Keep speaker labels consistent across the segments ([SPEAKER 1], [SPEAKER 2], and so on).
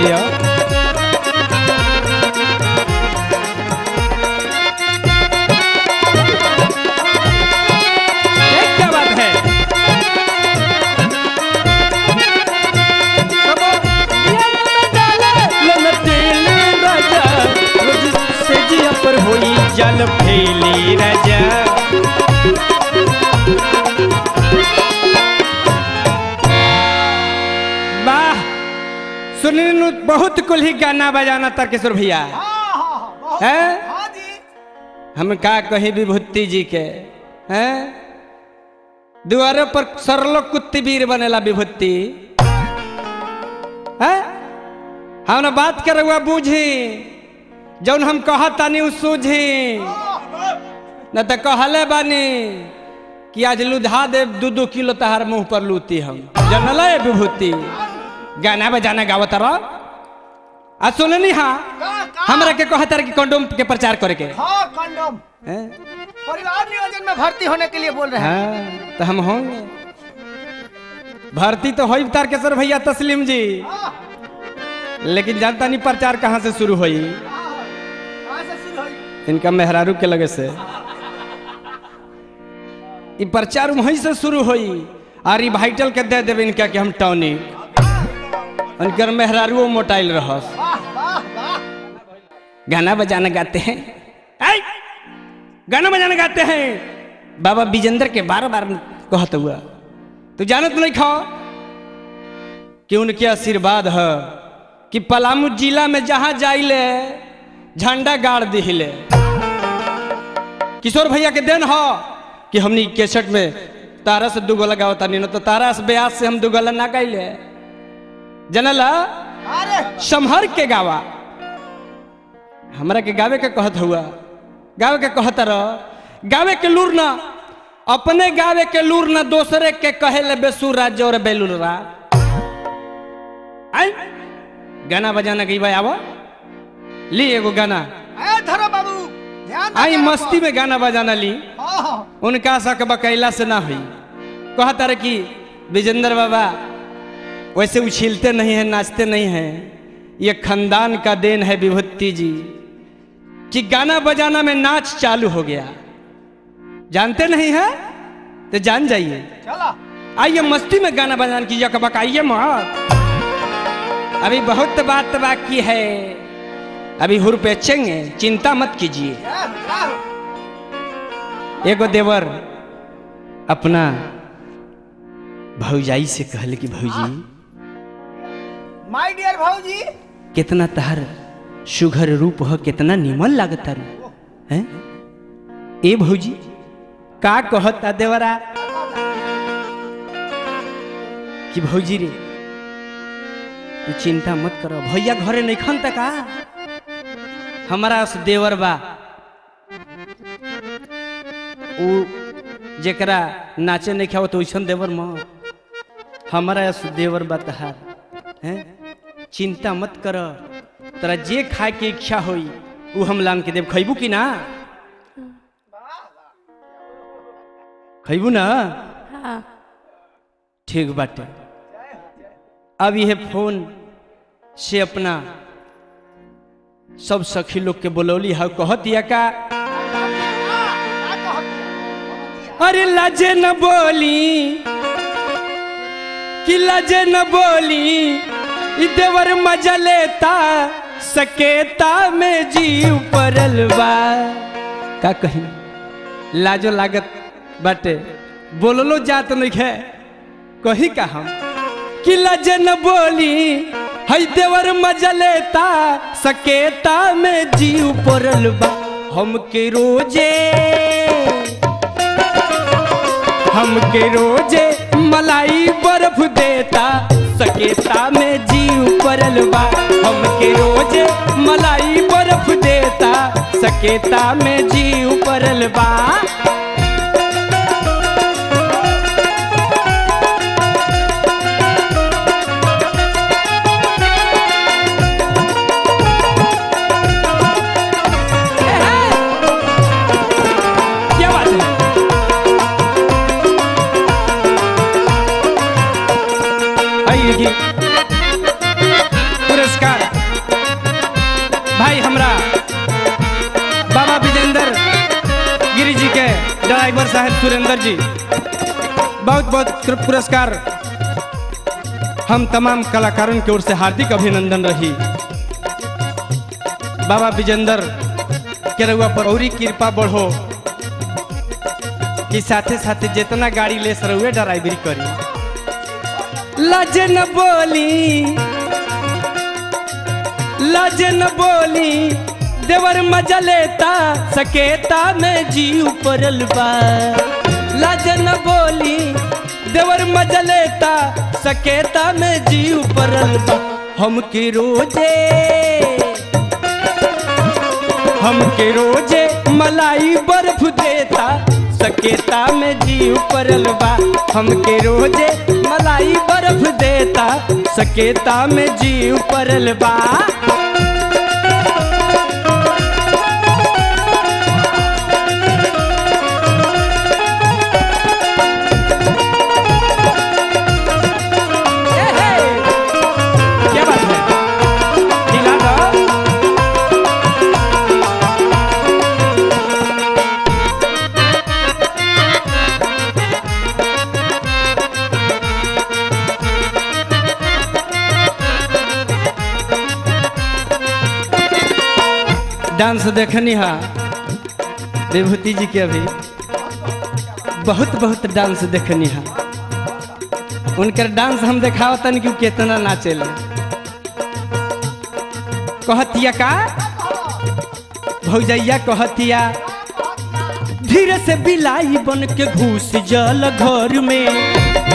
[SPEAKER 1] जिया ये क्या बात है ललटेले राजा रोज से जिया पर होई जल फैली राजा वाह सुनने नु बहुत कुल ही गाना बजाना तारकेश्वर भैया
[SPEAKER 2] हाँ हाँ हाँ बहुत
[SPEAKER 1] हैं?
[SPEAKER 2] हाँ जी
[SPEAKER 1] हम का कही विभूति जी के हैं दुआरे पर सरलो कुत्ती वीर बनेला विभूति हैं हम बात कर हुआ बूझी जौन हम कहतानी उ सूझी न तो कहले बानी कि आज लुधा दे दू दू किलो तहार मुंह पर लूती हम जनल है विभूति गाना बजाना गावत रह आ सुननी हाँ
[SPEAKER 2] का का
[SPEAKER 1] हमरा के कहतर कि कंडोम के प्रचार करे के
[SPEAKER 2] हाँ कंडोम
[SPEAKER 1] हैं?
[SPEAKER 2] परिवार नियोजन में भर्ती होने के लिए बोल रहे हैं
[SPEAKER 1] हाँ तो हम होंगे भर्ती तो होई तारकेश्वर भैया तस्लीम जी
[SPEAKER 2] हाँ,
[SPEAKER 1] लेकिन जानता नहीं प्रचार कहाँ से शुरू हुई
[SPEAKER 2] हाँ, कहाँ से शुरू हुई
[SPEAKER 1] इनका मेहरारू के लगे से ई प्रचार वहीं से शुरू हुई और ई वाइटल के दे देवे इनका कि हम टॉनिक उनकर मेहरारू मोटाइल रहस
[SPEAKER 2] वाह वाह वाह
[SPEAKER 1] गाना बजाना गाते हैं आई! गाना बजाना गाते हैं बाबा विजेंद्र के बार बार कहत हुआ तू जानत नहीं खाओ कि उनके आशीर्वाद है कि पलामू जिला में जहां जाइले झंडा गाड़ दिहिले किशोर भैया के देन हो कि हमनी केसट में तारा से दू गोला गावता नहीं तो तारा से ब्यास से हम दू गोला ना गाइले जनला
[SPEAKER 2] अरे
[SPEAKER 1] संभर के गावा हमरा के गावे के कहत हुआ गावे के कहत रह गावे के लूर ना अपने गावे के लूर ना दूसरे के कहे ले बेसुरा जोर बेलुरा आई गाना बजाना गई भाई आवा ली एगो गाना
[SPEAKER 2] ए धरो बाबू ध्यान दे
[SPEAKER 1] आई
[SPEAKER 2] मेरे
[SPEAKER 1] मस्ती में गाना बजाना ली
[SPEAKER 2] को। हाँ हाँ
[SPEAKER 1] उनका शक बकैला से ना हुई कहता रहे कि विजेंद्र बाबा वैसे उछिलते नहीं हैं नाचते नहीं हैं ये खानदान का देन है विभूति जी कि गाना बजाना में नाच चालू हो गया जानते नहीं है तो जान जाइए
[SPEAKER 2] चलो
[SPEAKER 1] आइए मस्ती में गाना बजाना कीजिए कबक आइए मत अभी बहुत बात बाकी है अभी हुर पे चेंगे चिंता मत कीजिए
[SPEAKER 2] क्या हो, क्या हो?
[SPEAKER 1] एगो देवर अपना भौजाई से कहले कि भौजी
[SPEAKER 2] माय डियर भाऊजी
[SPEAKER 1] कितना तहर सुघर रूप हो कितना निमन लागता रू हैं ए भौजी का कहता देवरा कि भौजी रे तू चिंता मत करो भैया घरे नहीं खन तक का हमारा से देवर बा उ जेकरा नाचे नहीं खाओ तो वैसन देवर म हमारा से देवर बा तहार हैं चिंता मत कर तोरा जे खाए के इच्छा होई उ हम लान के देव खैबू कि ना खैबू ना
[SPEAKER 3] हाँ
[SPEAKER 1] ठीक बाटे अब यह फोन से अपना सब सखी लोग के बोलौली है कहत दिया का अरे लजे न बोली कि लजे न बोली इ देवर मजा लेता सकेता में जीव परल बा का कही लाजो लागत बाटे बोललो जात नहीं है कही का हम कि लजे न बोली हई देवर मजा लेता सकेता में जीव परल बा हमके रोजे हमके रोजे मलाई बर्फ देता सकेता में जीव परल बा हमके रोजे मलाई बर्फ देता सकेता में जीव परल बा क्या बात है आइए जी पुरस्कार भाई हमरा बाबा विजेंद्र गिरी जी के ड्राइवर साहब सुरेंद्र जी बहुत बहुत पुरस्कार हम तमाम कलाकारों की ओर से हार्दिक अभिनंदन रही बाबा विजेंद्र के रउआ पर औरी कृपा बढ़ो कि साथे साथे जितना गाड़ी ले सरुए ड्राइवरी करी लाज न बोली लाज न बोली देवर मजा लेता सकेता में जी उपरल बा लाज न बोली देवर मजा लेता सकेता में जी उपरल बा हमके रोजे हमके रोजे मलाई बर्फ देता सकेता में जी उपरल बा हमके रोजे मलाई बर्फ देता सकेता में जी उपरल बा ए हे! क्या बात है हिला दो डांस देखनी हा विभूति जी के अभी बहुत बहुत डांस देखनी हा उनकर डांस हम देखावतन कि उ केतना नाचेले कहतिया का भौजैया कहतिया धीरे से बिलाई बन के घुस जल घर में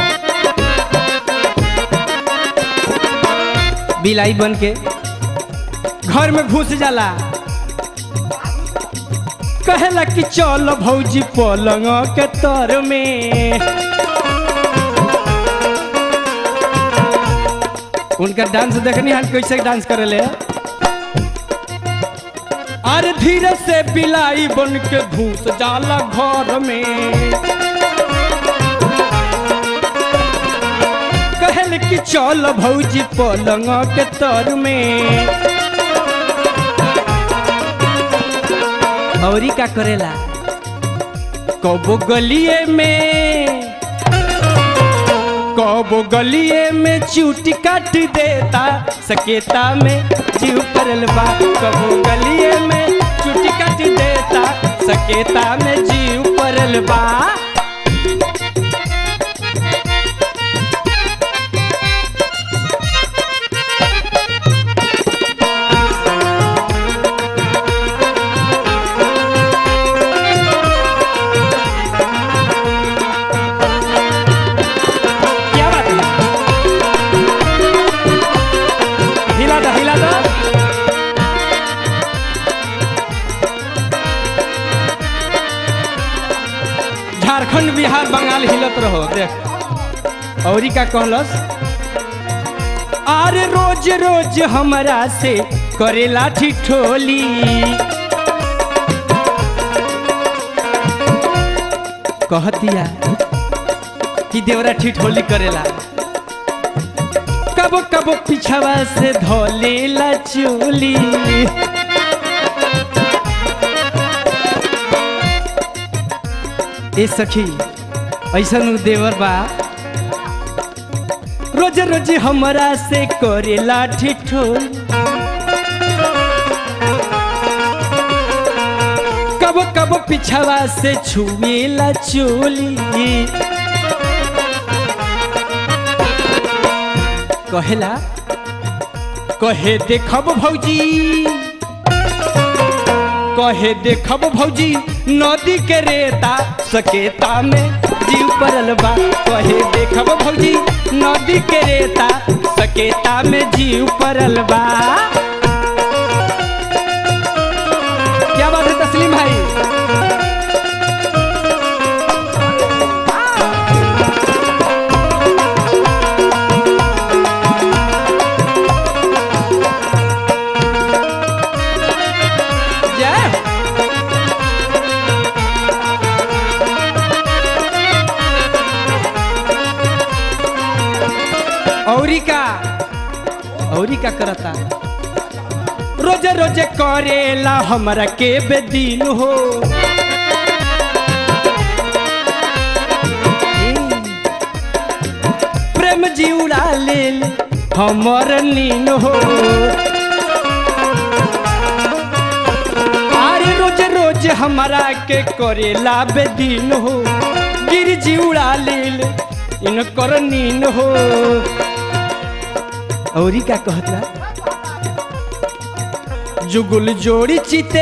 [SPEAKER 1] बिलाई बन के घर में घुस जाला कहेला कि चल भौजी पलंग के तर में उनका डांस देखनी हम कैसे डांस करेले अरे धीरे से बिलाई बन के घुस जाला घर में कहल कि चल भौजी पलंग के तर में औरी का करेला कबो गलिए में कबो गलिए में चूटी काट देता सकेता में जीव परल बा कबो गलिए में चूटी काट देता सकेता में जीव परल बा क्या बात है हिला दो हिला दो झारखंड बिहार बंगाल हिलत रहो देख औरी का कहलस अरे रोज रोज हमरा से करेला ठिठोली कहतिया कि देवरा ठिठोली करेला कबो कबो पिछवा से धोलेला चोली ए सखी ऐसन उ देवर बा रोज रोज हमरा से करेला ठिठोली कबो कबो पिछवा से छुएला चोली कहेला कहे देखब भौजी कहे देखब भौजी नदी के रेता सकेता में जीव परल बा कहे देखब भौजी नदी के रेता सकेता में जीव परल बा क्या बात है तस्लीम भाई जय औरी का औरी का करता रोजे रोजे करेला हमरा के बेदीन हो प्रेम जी उड़ा ले हमर नीन हो अरे रोज रोज हमारा के करेला बेदीन हो गिर जी उड़ा ले इनकर नीन हो औरी का कहता जुगुल जोड़ी चिते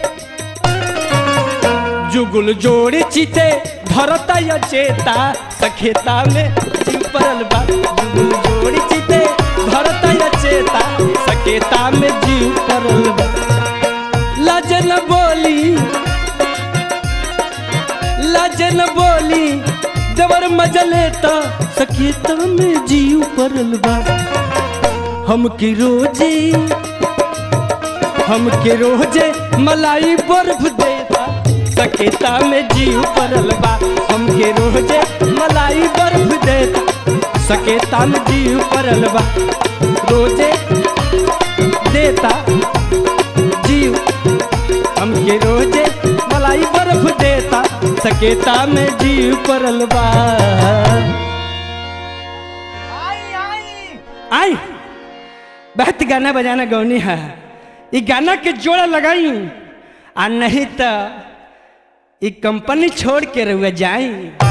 [SPEAKER 1] जुगुल जोड़ी चिते धरता या चेता सखेता में जीव परल बा जुगुल जोड़ी चिते धरता या चेता सखेता में जीव परल बा लजन बोली लजन बोली देवर मजलेता सखेता में जीव परल बा हम की रोजी हमके रोजे मलाई बर्फ देता सकेता में जीव परल बा हमके रोजे मलाई बर्फ देता सकेता में जीव परल बा रोजे देता जीव हमके रोजे मलाई बर्फ देता सकेता में जीव परल बा
[SPEAKER 2] आई आई
[SPEAKER 1] आई बहुत गाना बजाना गौनी है ये गाना के जोड़ा लगाई आ नहीं तो ये कंपनी छोड़ के रहुआ जाई